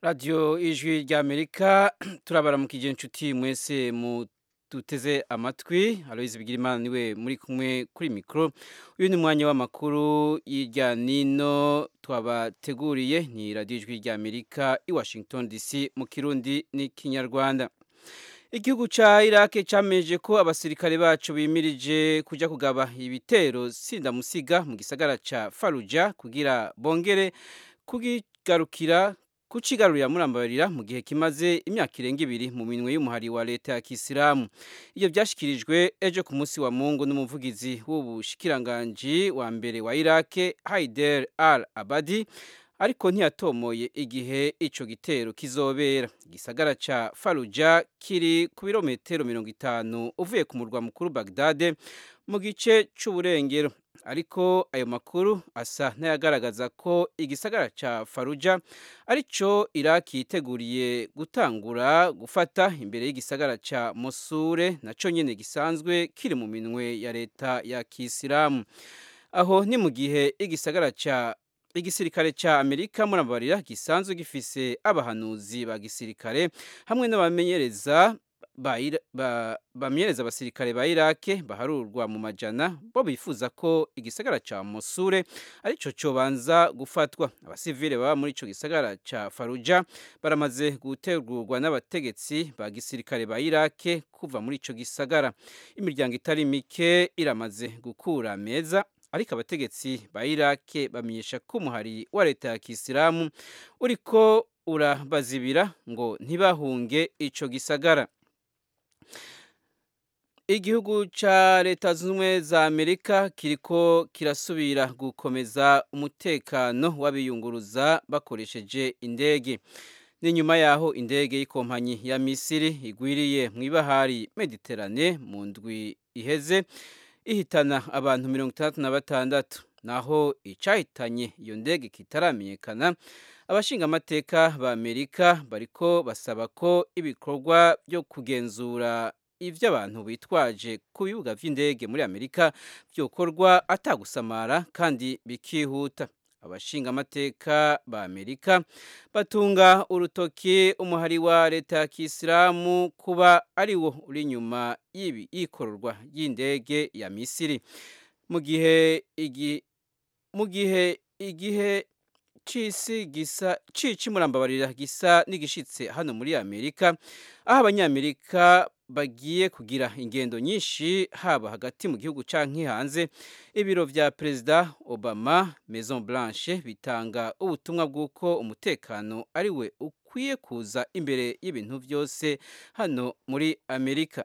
radiyo ijwi ry'amerika turabaramukije inshuti mwese mu duteze amatwi aloyizi bigirimana niwe muri kumwe kuri mikoro uyu ni umwanya w'amakuru y'irya nino twabateguriye ni radiyo ijwi ry'amerika i washington dc mu kirundi n'ikinyarwanda igihugu ca irake cameje ko abasirikare bacu bimirije kuja kugaba ibitero sindamusiga mu gisagara ca faruja kugira bongere kugigarukira kucigarurira murambarira mu gihe kimaze imyaka irenga ibiri mu minwe y'umuhari wa leta ya kisilamu iyo byashyikirijwe ejo ku munsi wa mungu n'umuvugizi w'ubushikiranganji wa mbere wa irake haider al abadi ariko ntiyatomoye igihe ico gitero kizobera igisagara ca faruja kiri ku birometero mirongo itanu uvuye ku murwa mukuru bagdade mu gice c'uburengero ariko ayo makuru asa n'ayagaragaza ko igisagara ca faruja arico iraki yiteguriye gutangura gufata imbere y'igisagara ca mosure naco nyene gisanzwe kiri mu minwe ya leta ya kisilamu aho ni mu gihe igisagara ca igisirikare ca amerika murabarira gisanzwe gifise abahanuzi ba gisirikare hamwe n'abamenyereza bamenyereza abasirikare ba irake baharurwa mu majana bo bifuza ko igisagara ca mosure arico cobanza gufatwa abasivile baba muri ico gisagara ca faruja baramaze gutegurwa n'abategetsi ba gisirikare ba irake kuva muri ico gisagara imiryango itari mike iramaze gukura meza ariko abategetsi ba irake bamenyesha ko umuhari wa leta ya kisilamu uriko urabazibira ngo ntibahunge ico gisagara igihugu ca leta zunze ubumwe za amerika kiriko kirasubira gukomeza umutekano w'abiyunguruza bakoresheje indege ni nyuma yaho indege y'ikompanyi ya misiri igwiriye mu ibahari mediterane mu ndwi iheze ihitana abantu mirongo itandatu na batandatu naho icahitanye iyo ndege kitaramenyekana abashingamateka ba amerika bariko basaba ko ibikorwa byo kugenzura ivyo abantu bitwaje ku bibuga vy'indege muri amerika vyokorwa atagusamara kandi bikihuta abashingamateka ba amerika batunga urutoki umuhari wa leta ya kisilamu kuba ari wo uri inyuma y'ibi ikororwa y'indege ya misiri mu gihe igi mu gihe igihe c'isi gisa cici murambabarira gisa n'igishitse hano muri amerika aho abanyamerika bagiye kugira ingendo nyinshi haba hagati mu gihugu canke hanze ibiro vya perezida obama maison blanche bitanga ubutumwa bw'uko umutekano ari we ukwiye kuza imbere y'ibintu byose hano muri amerika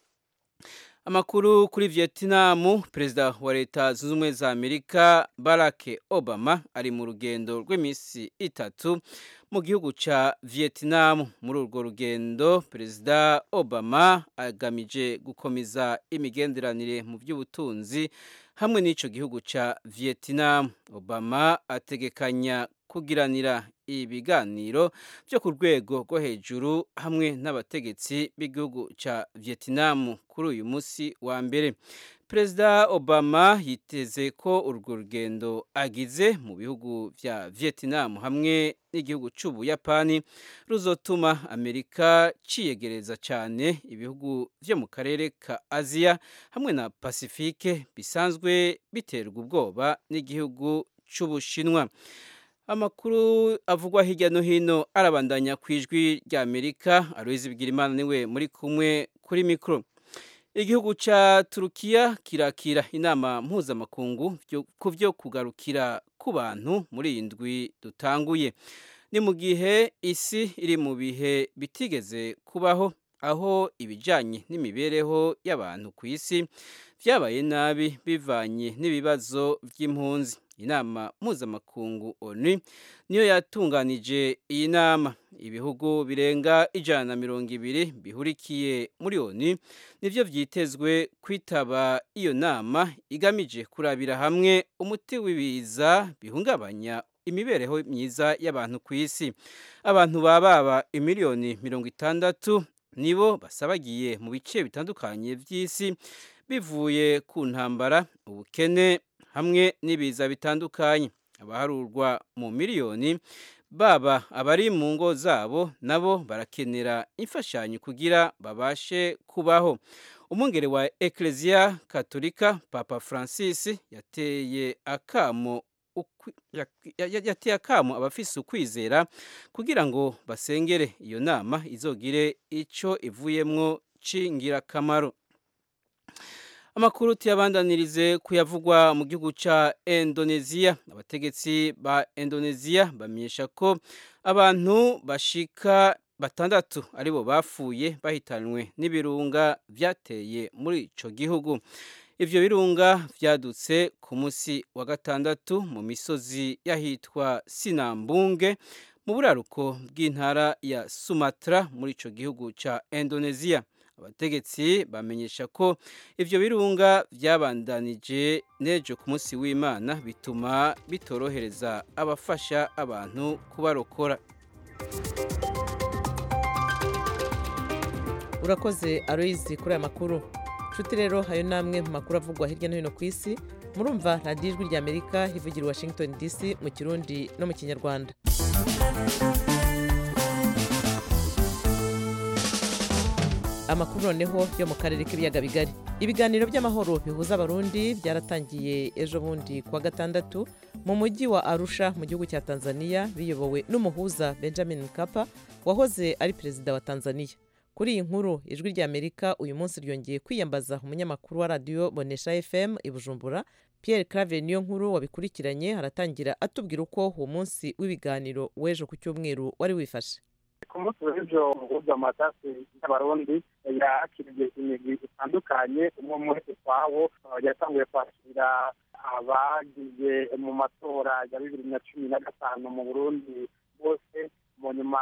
amakuru kuri vietnam perezida wa leta zunze ubumwe za amerika barack obama ari mu rugendo rw'iminsi itatu mu gihugu ca vietnam muri urwo rugendo perezida obama agamije gukomeza imigenderanire mu by'ubutunzi hamwe n'ico gihugu ca vietnam obama ategekanya kugiranira ibiganiro byo ku rwego rwo hejuru hamwe n'abategetsi b'igihugu ca vietnam kuri uyu munsi wa mbere perezida obama yiteze ko urwo rugendo agize mu bihugu vya vietnam hamwe n'igihugu c'ubuyapani ruzotuma amerika ciyegereza cyane ibihugu vyo mu karere ka aziya hamwe na pasifike bisanzwe biterwa ubwoba n'igihugu c'ubushinwa amakuru avugwa hirya no hino arabandanya ku ijwi rya amerika aloyizi bigirimana niwe muri kumwe kuri mikoro igihugu ca turukiya kirakira inama mpuzamakungu ku vyo kugarukira ku bantu muri iyi ndwi dutanguye ni mu gihe isi iri mu bihe bitigeze kubaho aho ibijanye n'imibereho y'abantu ku isi vyabaye nabi bivanye n'ibibazo vy'impunzi inama mpuzamakungu onu niyo yatunganije iyi nama ibihugu birenga ijana na mirongo ibiri bihurikiye muri onu nivyo vyitezwe kwitaba iyo nama igamije kurabira hamwe umuti w'ibiza bihungabanya imibereho myiza y'abantu ku isi abantu bababa imiliyoni mirongo itandatu nibo basabagiye mu bice bitandukanye vy'isi bivuye ku ntambara ubukene hamwe n'ibiza bitandukanye abaharurwa mu miliyoni baba abari mu ngo zabo nabo barakenera imfashanyo kugira babashe kubaho umwungere wa ekereziya katolika papa francis yateye akamo yateye akamo abafise ukwizera kugira ngo basengere iyo nama izogire icyo ivuyemwo c'ingirakamaro amakuru tuyabandanirize kuyavugwa mu gihugu ca Indonesia abategetsi ba Indonesia bamenyesha ko abantu bashika batandatu aribo bapfuye bahitanwe n'ibirunga vyateye muri ico gihugu ivyo birunga vyadutse ku musi wa gatandatu mu misozi yahitwa Sinambunge mu buraruko bw'intara ya Sumatra muri ico gihugu ca Indonesia abategetsi bamenyesha ko ivyo birunga vyabandanije nejo ku munsi w'imana bituma bitorohereza abafasha abantu kubarokora urakoze aroyizi kuri aya makuru nshuti rero hayo namwe mu makuru avugwa hirya no hino ku isi murumva radiyo ijwi rya amerika ivugira i washington dc mu kirundi no mu kinyarwanda amakuru noneho yo mu karere k'ibiyaga bigari ibiganiro by'amahoro bihuza abarundi byaratangiye ejo bundi kuwa gatandatu mu mujyi wa arusha mu gihugu cya tanzania biyobowe n'umuhuza benjamin mkapa wahoze ari perezida wa tanzania kuri iyi nkuru ijwi rya amerika uyu munsi ryongeye kwiyambaza umunyamakuru wa radiyo bonesha fm i bujumbura pierre claver niyo nkuru wabikurikiranye haratangira atubwira uko uwo munsi w'ibiganiro w'ejo ku cyumweru wari wifashe ku munsi w'ejo umuhuza amatasi y'abarundi yakiriye imigwi itandukanye umwe umwe ukwawo yatanguye kwakira abagiye mu matora ya bibiri na cumi na gatanu mu burundi bose mu nyuma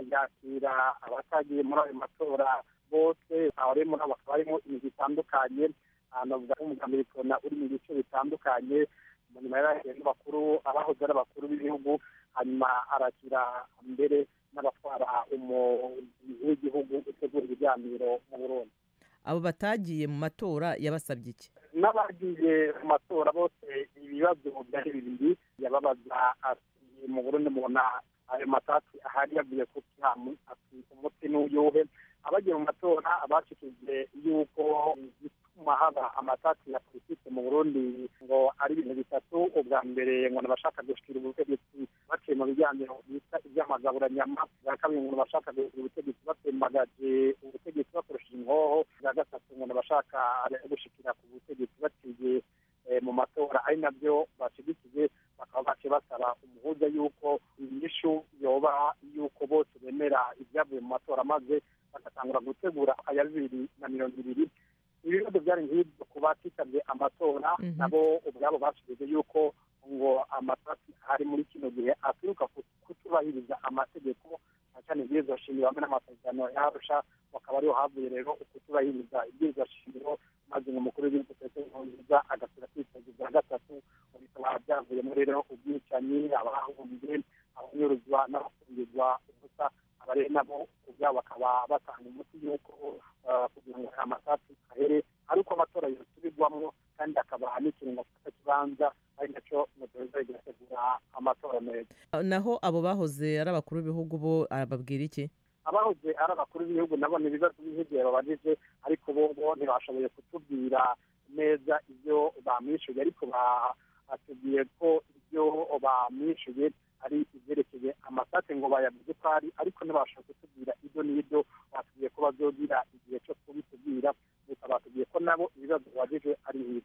yakira abatagiye muri ayo matora bose abari muri abo bakaba barimo imigwi itandukanye navuga nk'umugambi w'ikona uri mu bice bitandukanye mu nyuma y'abakiriya n'abakuru abahoze ari abakuru b'ibihugu hanyuma arakira mbere n'abatwara umubiri w'igihugu utegura ibiganiro mu burundi abo batagiye mu matora yabasabye iki n'abagiye mu matora bose ibibazo byari bibiri yababaza ati mu burundi mubona ayo matasi ahari yavuye ku kihamu ati umuti n'uyuhe abagiye mu matora bashikije yuko bituma haba amatasi ya politiki mu burundi ngo ari ibintu bitatu ubwa mbere ngo nabashaka gushikira ubutegetsi baciye mu biganiro bita iby'amagaburanyama bwa kabiri ngo nabashaka gushikira ubutegetsi batembagaje ubutegetsi bakoresheje inkoho bwa gatatu ngo nabashaka gushikira ku butegetsi baciye mu matora ari nabyo bashyigikiye bakaba baciye basaba umuhuza yuko inyishu yoba yuko bose bemera ibyavuye mu matora maze bagatangura gutegura aya bibiri na mirongo ibiri ibibazo byari nk'ibyo ku batitabye amatora nabo ubwabo bashyize yuko ngo amatasi ari muri kino gihe aturuka kutubahiriza amategeko cyane ibwirizwa shingiro hamwe n'amasezerano yarusha bakaba ariho havuye rero kutubahiriza ibwirizwa shingiro maze ngo umukuru w'igihugu petero nkurunziza agasura kwiteza bwa gatatu bikaba byavuyemo rero ubwicanyi abahumbye abanyuruzwa n'abafungirwa ubusa abari nabo ubwabo bakaba batanga umuti y'uko kugira ngo amasasi ahere ariko amatora yosubirwamo kandi akaba n'ikiringo kibanza ari nacyo mutoza igategura amatora meza naho abo bahoze ari abakuru b'ibihugu bo arababwira iki abahoze ari abakuru b'ibihugu nabo ni ibibazo by'igihe babajije ariko bo bo ntibashoboye kutubwira neza ibyo bamwishyuye ariko batubwiye ko ibyo bamwishyuye ari ibyerekeye amasate ngo bayavuze ko ari ariko ntibashobora kutubwira ibyo n'ibyo batubwiye ko bazogira igihe cyo kubitubwira gusa batubwiye ko nabo ibibazo babajije ari ibyo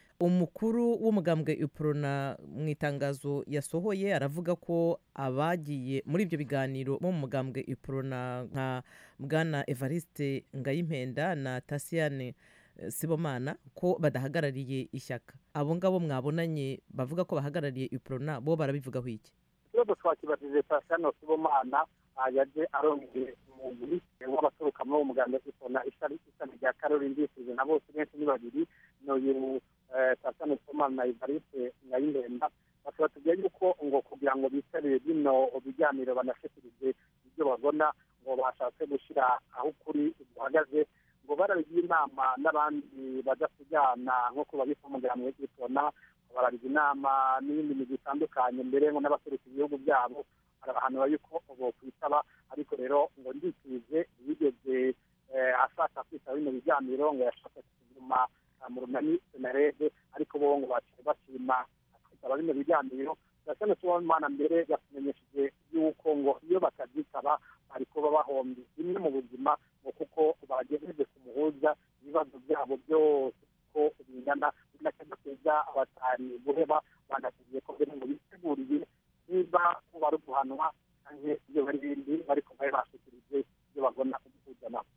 umukuru w'umugambwe iprona mu itangazo yasohoye aravuga ko abagiye muri ibyo biganiro bo mu mugambwe iprona nka bwana evariste ngayimpenda na tasiyane sibomana ko badahagarariye ishyaka abo ngabo mwabonanye bavuga ko bahagarariye iprona bo barabivugaho iki ikibazo twakibajije tasiyane sibomana yaje arongeye umugwi w'abaturuka muri uwo mugambwe iprona ishami rya karori ndisize na bose benshi ni babiri n'uyu tasiyane sibomana na evariste ngayimpenda bakaba tugiye yuko ngo kugira ngo bitabire bino biganiro banashikirize ibyo babona ngo bashatse gushyira aho ukuri guhagaze ngo barabigira inama n'abandi badasigana nk'uko babita umugambwe w'igitona barabijya inama n'ibindi bintu bitandukanye mbere ngo n'abaseruka ibihugu byabo arabahanura yuko bokwitaba ariko rero ngo ndikije yigeze ashaka kwitaba bino biganiro ngo yashaka kuguma mu runani senarede ariko bo ngo baciye bashima kwitaba bino biganiro gasana sibomana mbere yatumenyesheje yuko ngo iyo batabyitaba bari kuba bahombye bimwe mu buzima ngo kuko bagejeje ku muhuza ibibazo byabo byose ko bingana binakajya kuza abatari guheba banasigiye ko mbere ngo biteguriye niba ko bari guhanwa cyangwa iyo bari bindi bariko bari bashikirije ibyo bagona kugihuza nabo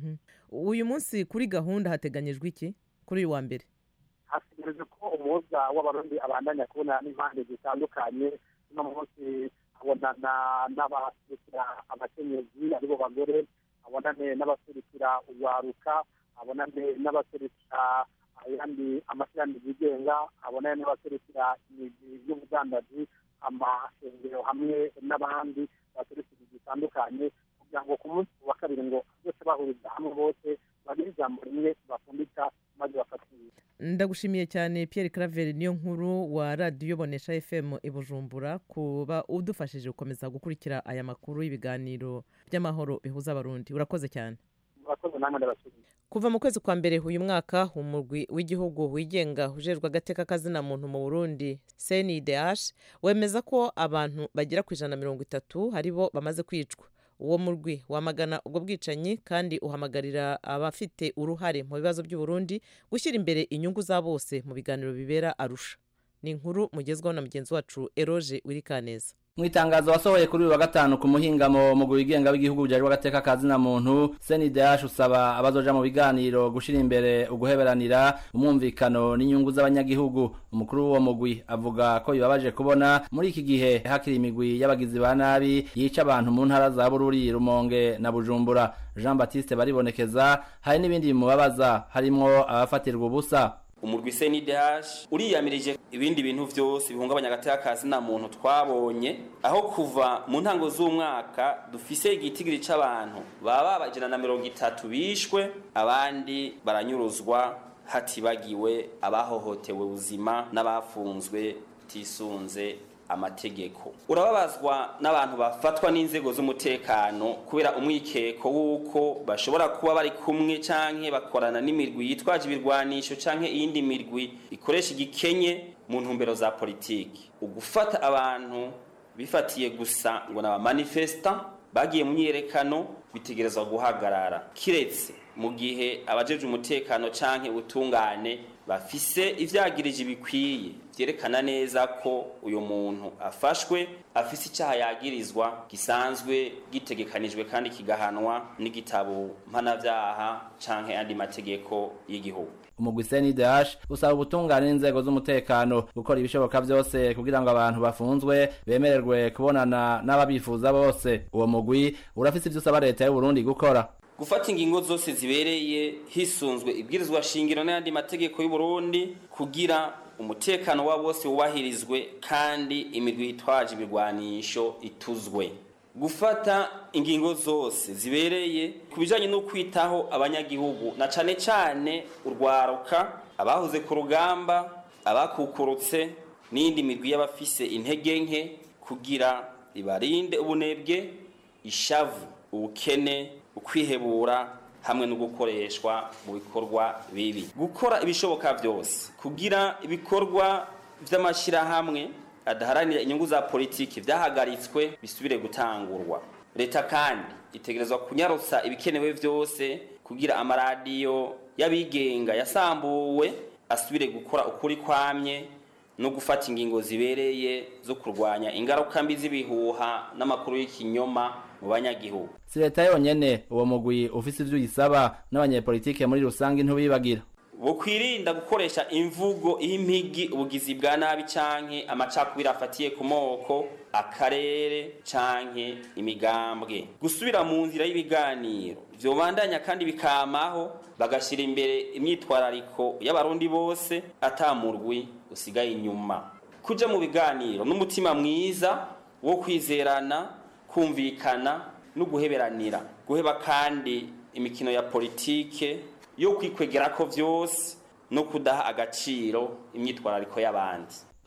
uyu munsi kuri gahunda hateganyijwe iki kuri uyu wa mbere hategereje ko umuhuza w'abarundi abandanya kubona n'impande zitandukanye uno munsi abonana n'abaserukira abakenyezi aribo bagore abonane n'abaserukira urwaruka abonane n'abaserukira ayandi amashyirahamwe yigenga abonane n'abaserukira imigwi y'ubudandaji amashengero hamwe n'abandi baserukira zitandukanye kugira ngo ku munsi wa kabiri ngo bose bahuriza hamwe bose bagire ijambo rimwe bafundika maze bafatire ndagushimiye cyane Pierre Claver niyo nkuru wa radiyo bonesha fm i bujumbura kuba udufashije gukomeza gukurikira aya makuru y'ibiganiro by'amahoro bihuza abarundi urakoze cyane murakoze namwe ndabashimiye kuva mu kwezi kwa mbere uyu mwaka umurwi w'igihugu wigenga ujejwe agateka kazina muntu mu burundi cndh wemeza ko abantu bagera ku ijana na mirongo itatu ari bo bamaze kwicwa uwo murwi wamagana ubwo bwicanyi kandi uhamagarira abafite uruhare mu bibazo by'uburundi gushyira imbere inyungu za bose mu biganiro bibera arusha ni inkuru mugezwaho na mugenzi wacu eroge wirikaneza mu itangazo wasohoye kuri uyu wa gatanu ku muhingamo mu wigenga w'igihugu ujejwe agateka ka zina muntu CNDH usaba abazoja mu biganiro gushira imbere uguheberanira umwumvikano n'inyungu z'abanyagihugu umukuru w'uwo mugwi avuga ko bibabaje kubona muri iki gihe hakiri imigwi y'abagizi ba nabi yica abantu mu ntara za Bururi Rumonge na Bujumbura Jean Baptiste baribonekeza hari n'ibindi bimubabaza harimwo abafatirwa ubusa umurwi CNDH uriyamirije ibindi bintu vyose bihungabanya agateka kazi na muntu twabonye aho kuva mu ntango z'umwaka dufise igitigiri c'abantu baba bajana na mirongo itatu bishwe abandi baranyuruzwa hatibagiwe abahohotewe ubuzima n'abafunzwe tisunze amategeko urababazwa n'abantu bafatwa n'inzego z'umutekano kubera umwikeko w'uko bashobora kuba bari kumwe canke bakorana n'imirwi yitwaje ibirwanisho canke iyindi mirwi ikoresha igikenye mu ntumbero za politiki ugufata abantu bifatiye gusa ngo n'abamanifesta bagiye mu myiyerekano bitegerezwa guhagarara kiretse mu gihe abajeje umutekano canke ubutungane bafise ivyagirije bikwiye vyerekana neza ko uyu muntu afashwe afise icyaha yagirizwa gisanzwe gitegekanijwe kandi kigahanwa n'igitabo mpanavyaha canke andi mategeko y'igihugu umugwi CNDH usaba ubutungane n'inzego z'umutekano gukora ibishoboka byose kugira ngo abantu bafunzwe bemererwe kubonana n'ababifuza bose uwo mugwi urafise ivyo usaba leta y'u Burundi gukora gufata ingingo zose zibereye hisunzwe ibwirizwa shingiro n'ayandi mategeko y'u Burundi kugira umutekano wa bose wubahirizwe kandi imigwi yitwaje ibirwanisho ituzwe gufata ingingo zose zibereye ku bijanye no kwitaho abanyagihugu na cane cane urwaruka abahoze ku rugamba abakukurutse n'indi migwi y'abafise intege nke kugira ibarinde ubunebwe ishavu ubukene ukwihebura hamwe no gukoreshwa mu bikorwa bibi gukora ibishoboka byose kugira ibikorwa by'amashyirahamwe adaharanira inyungu za politiki byahagaritswe bisubire gutangurwa leta kandi itegerezwa kunyarutsa ibikenewe byose kugira amaradiyo y'abigenga yasambuwe asubire gukora ukuri kwamye no gufata ingingo zibereye zo kurwanya ingaruka mbi z'ibihuha n'amakuru y'ikinyoma mu banyagihugu si leta yonyene uwo mugwi ufise ivyo uyisaba n'abanyepolitike muri rusange ntubibagira bukwirinda gukoresha imvugo impigi ubugizi bwa nabi canke amacakubiri afatiye ku moko akarere canke imigambwe gusubira mu nzira y'ibiganiro vyobandanya kandi bikamaho bagashira imbere imyitwarariko y'abarundi bose atamurwi usigaye inyuma kuja mu biganiro n'umutima mwiza wo kwizerana kumvikana no guheberanira guheba kandi imikino ya politike yo kwikwegera ko vyose no kudaha agaciro imyitwarariko y'abandi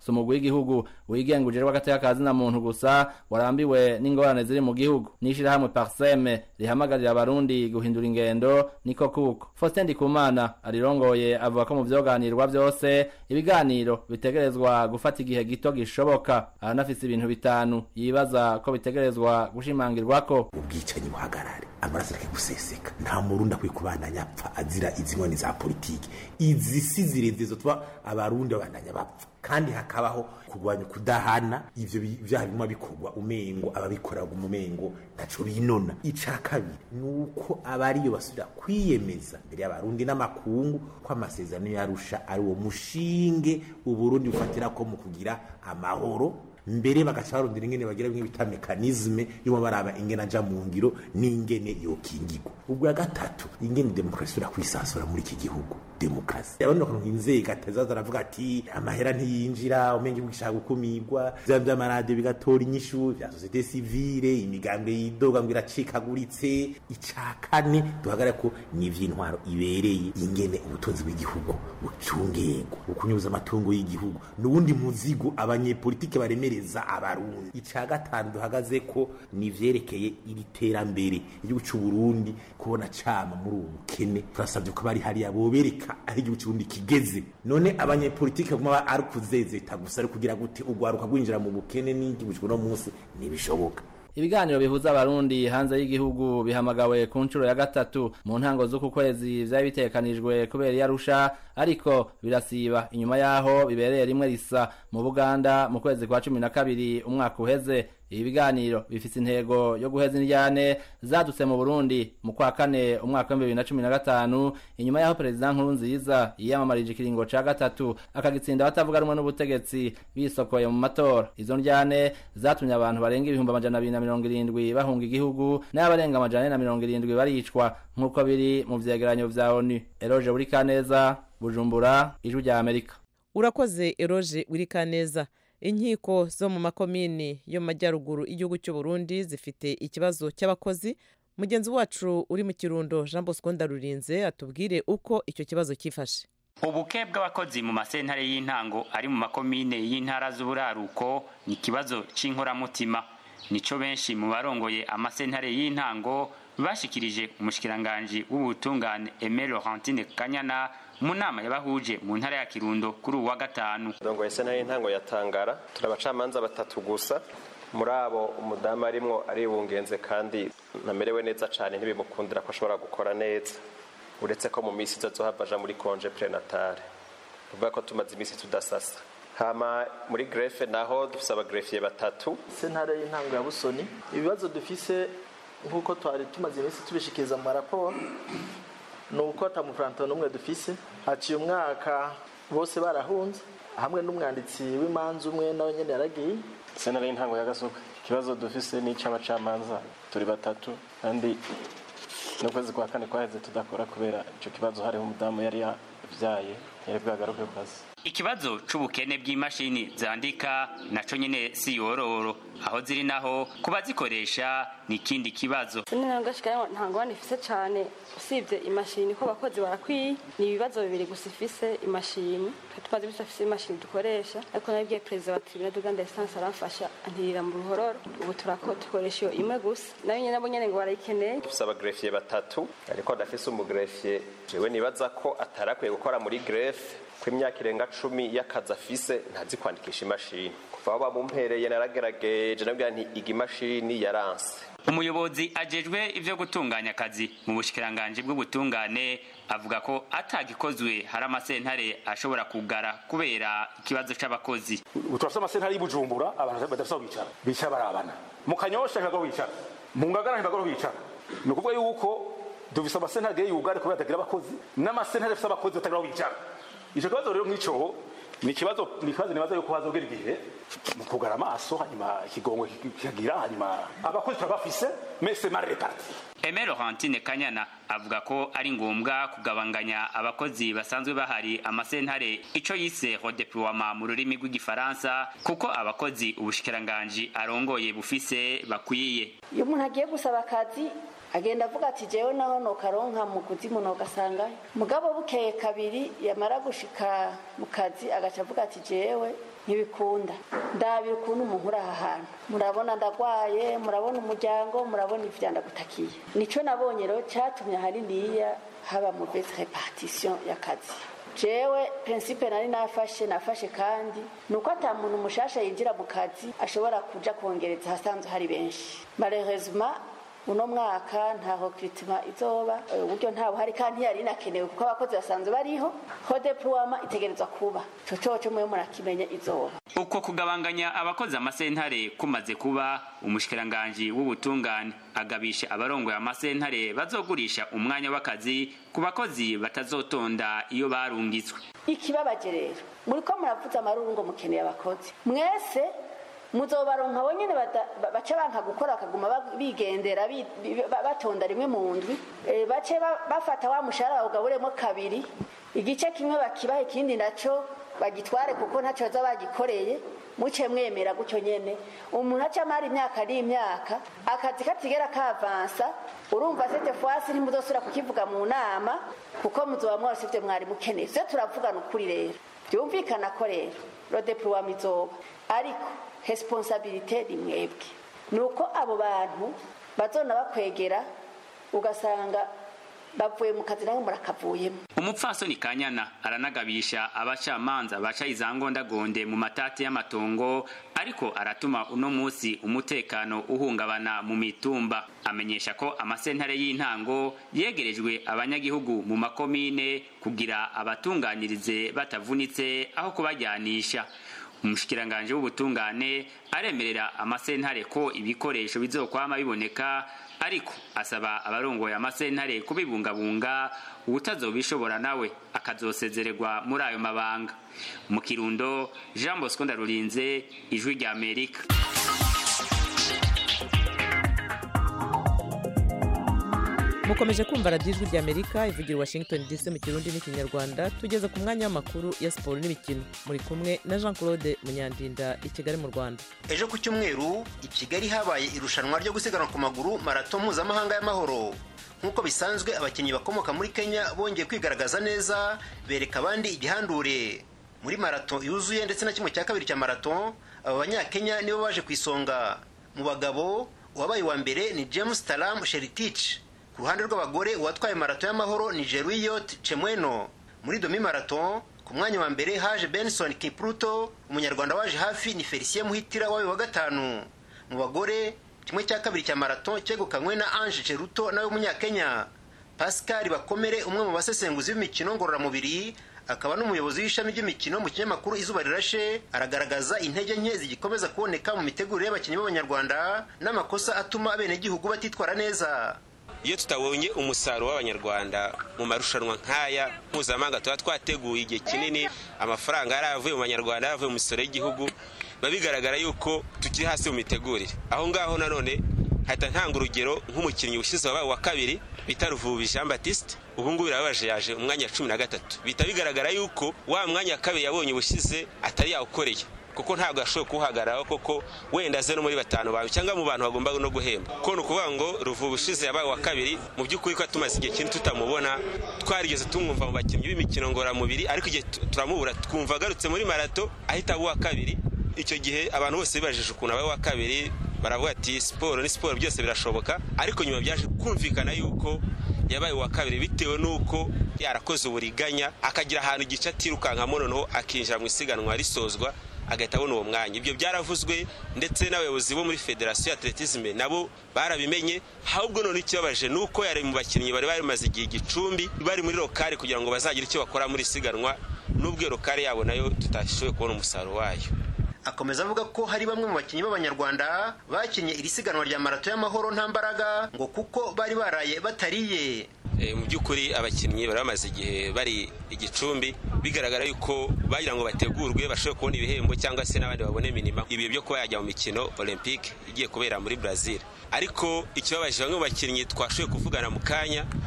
si umugwi w'igihugu wigenga ujejwe agateka ka zina muntu gusa warambiwe n'ingorane ziri mu gihugu n'ishirahamwe parseme rihamagarira abarundi guhindura ingendo niko kuko faustin ndikumana arirongoye avuga ko mu vyoganirwa vyose ibiganiro bitegerezwa gufata igihe gito gishoboka aranafise ibintu bitanu yibaza ko bitegerezwa gushimangirwako ubwicanyi buhagarare amaraso areke guseseka nta murundi akwiye kubandanya apfa azira izi nkoni za politiki izi si zirezero tuba abarundi babandanya bapfa kandi hakabaho kurwanya kudahana ivyo vyaha bimwe bikorwa umengo ababikora umumengo ntaco binona ica kabiri nuko abariyo basubira kwiyemeza mbere y'abarundi n'amakungu ko amasezerano yarusha ari uwo mushinge uburundi bufatira ko mu kugira amahoro mbere bagaca barondera ingene bagira bimwe bita mekanizme yo baraba ingene aja mu ngiro n'ingene yokingirwa ubwo ya gatatu ingene demokarasi ura kwisasura muri iki gihugu demokarasi abandi bakanka inzego atazaza aravuga ati amahera ntiyinjira umenge bwishaka gukumirwa vya vy'amaradiyo bigatora inyishu vya sosiyete sivile imigambwe yidoga ngo iracikaguritse ica kane duhagarare ko ni ivy'intwaro ibereye ingene ubutunzi bw'igihugu bucungegwa ukunyuza amatungo y'igihugu n'uwundi muzigo abanyepolitike baremereza abarundi ica gatanu duhagaze ko ni ivyerekeye iri terambere igihugu c'uburundi kubona cama muri ubu bukene turasavye ko bari hariya bobereka aho igihugu c'uburundi kigeze none abanyepolitike kuma ari kuzezeta gusa ari kugira gute ugwaruka gwinjira mu bukene n'igihugu c'uno munsi ntibishoboka ibiganiro bihuza abarundi hanze y'igihugu bihamagawe ku nshuro ya gatatu mu ntango z'uku kwezi vyari bitekanijwe kubera iyarusha ariko birasiba inyuma yaho bibereye rimwe risa mu buganda mu kwezi kwa cumi na kabiri umwaka uheze ibi biganiro bifise intego yo guheza indyane zadutse mu burundi mu kwa kane umwaka w'ibihumbi bibiri na cumi na gatanu inyuma y'aho perezida nkuru nziza yiyamamarije ikiringo ca gatatu akagitsinda abatavuga rumwe n'ubutegetsi bisokoye mu matora izo ndyane zatumye abantu barenga ibihumbi amajana abiri na mirongo irindwi bahunga igihugu n'abarenga amajana ane na mirongo irindwi baricwa nk'uko biri mu vyegeranyo vya onu eroje buri kaneza bujumbura ijwi rya amerika urakoze eroje wirikaneza inkiko zo mu makomini yo mu majyaruguru y'igihugu cy'u Burundi zifite ikibazo cy'abakozi mugenzi wacu uri mu kirundo jean bosco ndarurinze atubwire uko icyo kibazo cyifashe ubuke bw'abakozi mu masentare y'intango ari mu makomine y'intara z'uburaruko ni ikibazo c'inkoramutima nico benshi mu barongoye amasentare y'intango bashikirije umushikiranganji w'ubutungane Aimé Laurentine Kanyana mu nama yabahuje mu ntara ya Kirundo kuri uwa gatanu ndongo sentare y'intango yatangara turi abacamanza batatu gusa muri abo umudamu arimwo aribungenze kandi ntamerewe neza cyane ntibimukundira ko ashobora gukora neza uretse ko mu minsi izohava aja muri konje prenatale uvuga ko tumaze iminsi tudasasa hama muri grefe naho dufise abagrefiye batatu sentare y'intango ya busoni ibibazo dufise nk'uko twari tumaze iminsi tubishikiriza mu maraporo ni uko atamufuranto n'umwe dufise haciye umwaka bose barahunze hamwe n'umwanditsi w'imanza umwe nawe nyene yaragiye sentare y'intango ya gasuka ikibazo dufise ni icy'abacamanza turi batatu kandi n'ukwezi kwa kane kwaheze tudakora kubera ico kibazo hariho umudamu yari yavyaye yari bwagaruke ku kazi ikibazo c'ubukene bw'imashini zandika naco nyene si yororo aho ziri naho kuba zikoresha ni ikindi kibazo nagashika nta ngorane ifise cane usibye imashini ko abakozi barakwiye ni ibibazo bibiri gusa ifise imashini tumaze imisi afise imashini dukoresha ariko nabibwiye perezida wa tribunal d'uganda essence aramfasha antirira mu ruhororo ubu turako dukoresha iyo imwe gusa nayo nyene nabo nyene ngo barayikeneye dufise abagrefiye batatu ariko ndafise umugrefiye jewe nibaza ko atarakwiye gukora muri grefe ko imyaka irenga cumi y'akazi afise ntazi kwandikisha imashini kuva aho bamumpereye naragerageje nabwira nti iga imashini yaranse umuyobozi ajejwe ivyo gutunganya akazi mu bushikiranganji bw'ubutungane avuga ko atagikozwe hari amasentare ashobora kugara kubera ikibazo c'abakozi ubu turafise amasentare y'ubujumbura abantu badafise aho bicara bicara barabana mu kanyosha ntibagomba bicara mu ngagara ntibagomba bicara ni ukuvuga yuko dufise amasentare yugare kubera atagira abakozi n'amasentare afise abakozi batagira aho bicara ico kibazo rero nk'ico ni ikibazo ni ikibazo nibaza yuko hazogera igihe mu kugara amaso hanyuma ikigongo kikagira hanyuma abakozi turabafise mese mal reparti Aimé Laurentine Kanyana avuga ko ari ngombwa kugabanganya abakozi basanzwe bahari amasentare ico yise redeploiement mu rurimi rw'igifaransa kuko abakozi ubushikiranganji arongoye bufise bakwiye iyo umuntu agiye gusaba akazi agenda avuga ati jewe naho nokaronka mu kuzimu nogasangayo mugabo bukeye kabiri yamara gushika mu kazi agaca avuga ati jewe ntibikunda ndabira ukuntu umuntu uri aha hantu murabona ndagwaye murabona umuryango murabona ivya ndagutakiye nico nabonye rero catumye ahaniniya haba mu bese repartition y'akazi jewe prinsipe nari nafashe nafashe kandi ni uko ata muntu mushasha yinjira mu kazi ashobora kuja kongereza ahasanzwe hari benshi malheureusement uno mwaka nta recrutement izoba uburyo nta buhari kandi ntiyari inakenewe kuko abakozi basanzwe bariho ho deploiement itegerezwa kuba ico coco mwe murakimenya izoba uko kugabanganya abakozi amasentare kumaze kuba umushikiranganji w'ubutungane agabisha abarongoye amasentare bazogurisha umwanya w'akazi ku bakozi batazotonda iyo barungitswe ikibabaje rero muriko muravuza amaruru ngo mukeneye abakozi mwese muzobaronka bonyene bace banka gukora bakaguma bigendera batonda rimwe mu ndwi bace bafata wa mushahara bawugaburemo kabiri igice kimwe bakibaha ikindi naco bagitware kuko ntacyo baza bagikoreye muce mwemera gutyo nyene umuntu aca amara imyaka ari imyaka akazi katigera kavansa urumva sete fwasi ntimuzosubira kukivuga mu nama kuko muzoba mwose ivyo mwari mukeneye vyo turavugana ukuri rero byumvikana ko rero rodeploiement izoba ariko responsabilite ni mwebwe ni uko abo bantu bazona bakwegera ugasanga bavuye mu kazi nawe murakavuyemo umupfasoni kanyana aranagabisha abacamanza baca izangondagonde mu matati y'amatongo ariko aratuma uno munsi umutekano uhungabana mu mitumba amenyesha ko amasentare y'intango yegerejwe abanyagihugu mu makomine kugira abatunganirize batavunitse aho kubajyanisha umushikiranganje w'ubutungane aremerera amasentare ko ibikoresho bizokwama biboneka ariko asaba abarongoye amasentare kubibungabunga ubutazobishobora nawe akazosezererwa muri ayo mabanga mu kirundo jean bosco ndarurinze ijwi rya amerika mukomeje kumva radiyo ijwi ry'amerika ivugira washington dc mu kirundi n'ikinyarwanda tugeze ku mwanya w'amakuru ya siporo n'imikino muri kumwe na jean claude munyandinda i kigali mu rwanda ejo ku cyumweru i kigali habaye irushanwa ryo gusiganwa ku maguru marato mpuzamahanga y'amahoro nk'uko bisanzwe abakinnyi bakomoka muri kenya bongeye kwigaragaza neza bereka abandi igihandure muri marato yuzuye ndetse na kimwe cya kabiri cya marato aba banyakenya nibo baje ku isonga mu bagabo uwabaye uwa mbere ni james taram sheritich ku ruhande rw'abagore uwatwaye marato y'amahoro ni jeruyot chemweno muri domi marato ku mwanya wa mbere haje benson kipruto umunyarwanda waje hafi ni felicien muhitira wabaye wa gatanu mu bagore kimwe cya kabiri cya marato cyegukanywe na ange cheruto nawe w'umunyakenya pascal bakomere umwe mu basesenguzi b'imikino ngororamubiri akaba n'umuyobozi w'ishami ry'imikino mu kinyamakuru izuba rirashe aragaragaza intege nke zigikomeza kuboneka mu mitegurire y'abakinnyi b'abanyarwanda n'amakosa atuma abenegihugu batitwara neza iyo tutabonye umusaruro w'abanyarwanda mu marushanwa nk'aya mpuzamahanga tuba twateguye igihe kinini amafaranga yari avuye mu banyarwanda yaravuye mu misoro y'igihugu biba bigaragara yuko tukiri hasi mu mitegurire aho ngaho nanone hahita ntanga urugero nk'umukinnyi ushize wabaye wa kabiri bita ruvubi jean batiste ubu ngubu birababaje yaje umwanya cumi na gatatu bihita bigaragara yuko wa mwanya wa kabiri yabonye ubushize atari yawukoreye kuko ntabwo yashoboye kuwuhagararaho koko wenda aze no muri batanu bawe cyangwa mu bantu bagomba no guhemba kuko ni ukuvuga ngo ruvubu ushize yabaye wa kabiri mu by'ukuri ko tumaze igihe kinini tutamubona twarigeze tumwumva mu bakinnyi b'imikino ngororamubiri ariko igihe turamubura twumva agarutse muri marato ahita aba uwa kabiri icyo gihe abantu bose bibajije ukuntu abaye uwa kabiri baravuga ati siporo ni siporo byose birashoboka ariko nyuma byaje kumvikana yuko yabaye uwa kabiri bitewe n'uko yarakoze uburiganya akagira ahantu igice atirukankamo noneho akinjira mu isiganwa risozwa agahita abona uwo mwanya ibyo byaravuzwe ndetse n'abayobozi bo muri federasiyo ya atletisme nabo barabimenye ahubwo none ikibabaje ni uko yari mu bakinnyi bari bamaze igihe igicumbi bari muri lokale kugira ngo bazagire icyo bakora muri isiganwa n'ubwo iyo lokale yabo nayo tutashoboye kubona umusaruro wayo akomeza avuga ko hari bamwe mu bakinnyi b'abanyarwanda bakinnye iri siganwa rya marato y'amahoro nta mbaraga ngo kuko bari baraye batariye mu by'ukuri abakinnyi bari bamaze igihe bari igicumbi bigaragara yuko bagira ngo bategurwe bashobore kubona ibihembo cyangwa se n'abandi babone minima ibihe byo kuba yajya mu mikino olympique igiye kubera muri brazil ariko ikibabaje bamwe mu bakinnyi twashoboye kuvugana mu kanya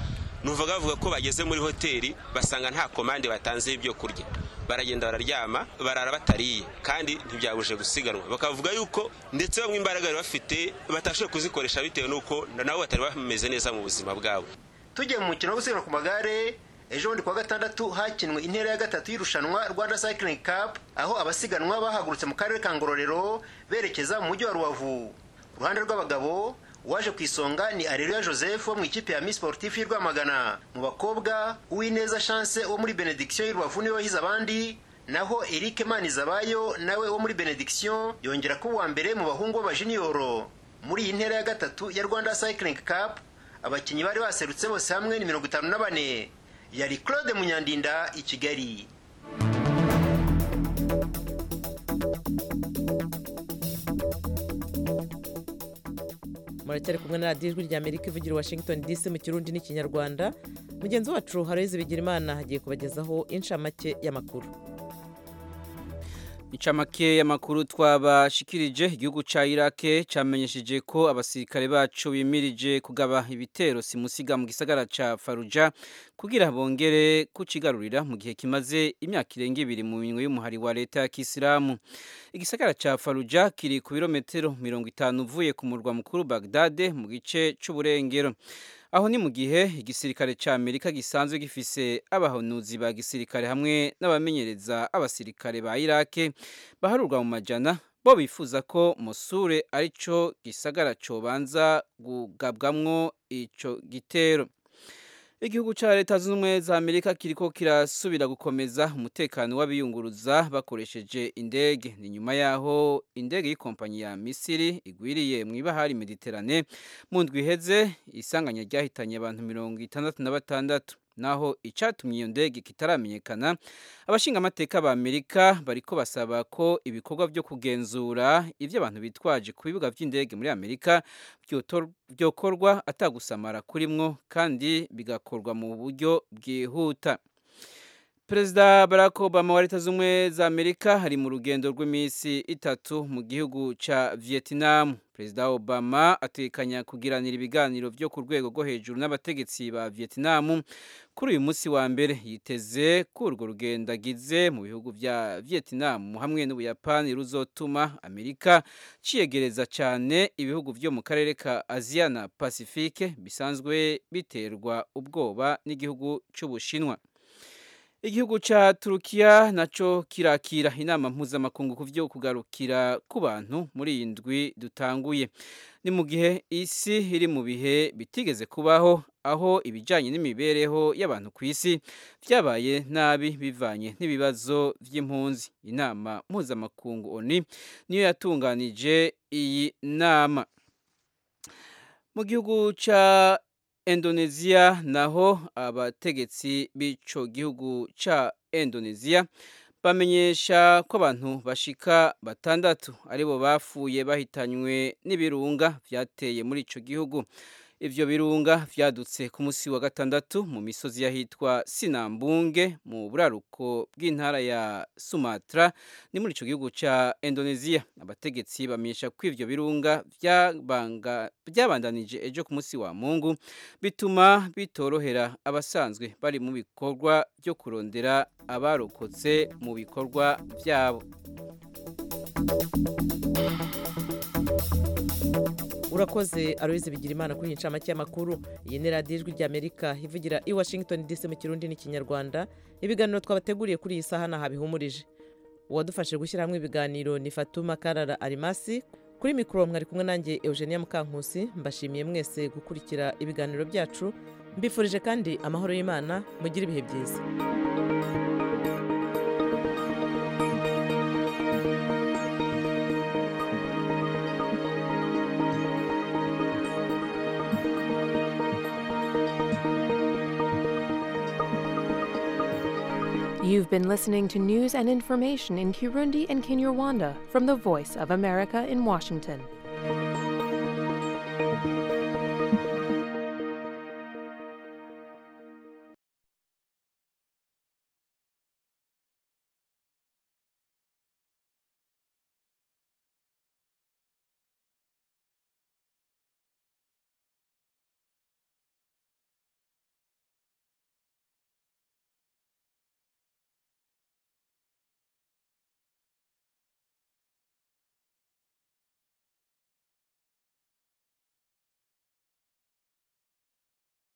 numvaga bavuga ko bageze muri hoteli basanga nta komande batanze y'ibyo kurya baragenda bararyama barara batariye kandi ntibyabuje gusiganwa bakavuga yuko ndetse bamwe imbaraga bari bafite batashoboye kuzikoresha bitewe n'uko nabo batari bameze neza mu buzima bwabo tugiye mu mukino wo gusiganwa ku magare ejo bundi kuwa gatandatu hakinwe intera ya gatatu y'irushanwa rwanda cycling cup aho abasiganwa bahagurutse mu karere ka ngororero berekeza mu mujyi wa rubavu uruhande rw'abagabo uwaje ku isonga ni areruya joseph wo mu ikipe ya miss sportif y'i rwamagana mu bakobwa uwineza chance wo muri benediction y'urubavu niwe wahize abandi naho eric manizabayo nawe wo muri benediction yongera kuba uwa mbere mu bahungu b'abajiniyoro muri iyi ntera ya gatatu ya rwanda cycling cup abakinnyi bari baserutse bose hamwe ni mirongo itanu na bane yari claude munyandinda i kigali muracyari kumwe na radiyo ijwi rya amerika ivugira washington dc mu kirundi n'ikinyarwanda mugenzi wacu haroyizi bigira imana hagiye kubagezaho inshamake y'amakuru incamake y'amakuru twabashikirije igihugu ca irake camenyesheje ko abasirikare bacu bimirije kugaba ibitero simusiga mu gisagara ca faruja kugira bongere kucigarurira mu gihe kimaze imyaka irenga ibiri mu minwe y'umuhari wa leta ya kisilamu igisagara ca faruja kiri ku birometero mirongo itanu uvuye ku murwa mukuru bagdade mu gice c'uburengero aho ni mu gihe igisirikare cya amerika gisanzwe gifise abahanuzi ba gisirikare hamwe n'abamenyereza abasirikare ba irake baharurwa mu majana bo bifuza ko musure arico gisagara cobanza kugabwamwo ico gitero igihugu cya leta zunze ubumwe za amerika kiriko kirasubira gukomeza umutekano w'abiyunguruza bakoresheje indege ni nyuma yaho indege y'ikompanyi ya misiri igwiriye mu ibahari mediterane mu ndwi iheze isanganya ryahitanye abantu mirongo itandatu na batandatu naho icyatumye iyo ndege kitaramenyekana abashingamateka ba amerika bariko basaba ko ibikorwa byo kugenzura ibyo abantu bitwaje ku bibuga by'indege muri amerika byokorwa atagusamara kurimwo kandi bigakorwa mu buryo bwihuta perezida barack obama wa leta z'ubumwe za amerika hari mu rugendo rw'iminsi itatu mu gihugu cya vietnam perezida obama atekanya kugiranira ibiganiro byo ku rwego rwo hejuru n'abategetsi ba vietnam kuri uyu munsi wa mbere yiteze ko urwo rugendo agize mu bihugu bya vietnam hamwe n'ubuyapani ruzotuma amerika ciyegereza cyane ibihugu byo mu karere ka aziya na pacifique bisanzwe biterwa ubwoba n'igihugu cy'ubushinwa igihugu cya turukiya nacyo kirakira inama mpuzamakungu ku byo kugarukira ku bantu muri iyi ndwi dutanguye ni mu gihe isi iri mu bihe bitigeze kubaho aho ibijyanye n'imibereho y'abantu ku isi byabaye nabi bivanye n'ibibazo by'impunzi inama mpuzamakungu oni niyo yatunganije iyi nama mu gihugu cya Indonesia naho abategetsi b'ico gihugu ca Indonesia bamenyesha ko abantu bashika batandatu aribo bafuye bahitanywe n'ibirunga vyateye muri ico gihugu ivyo birunga vyadutse ku musi wa gatandatu mu misozi yahitwa Sinambunge mu buraruko bw'intara ya Sumatra ni muri ico gihugu ca Indonesia abategetsi bamenyesha ko ivyo birunga vyabanga byabandanije ejo ku musi wa Mungu bituma bitorohera abasanzwe bari mu bikorwa byo kurondera abarokotse mu bikorwa vyabo urakoze aroyize bigira imana kuri iyi ncamake y'amakuru iyi ni radiyo ijwi ry'amerika ivugira i washington dc mu kirundi n'ikinyarwanda ibiganiro twabateguriye kuri iyi saha ntaho bihumurije uwadufashe gushyira hamwe ibiganiro ni fatuma karara arimasi kuri mikoro mwari kumwe nanjye eugenia mukankusi mbashimiye mwese gukurikira ibiganiro byacu mbifurije kandi amahoro y'imana mugire ibihe byiza You've been listening to news and information in Kirundi and Kinyarwanda from the Voice of America in Washington.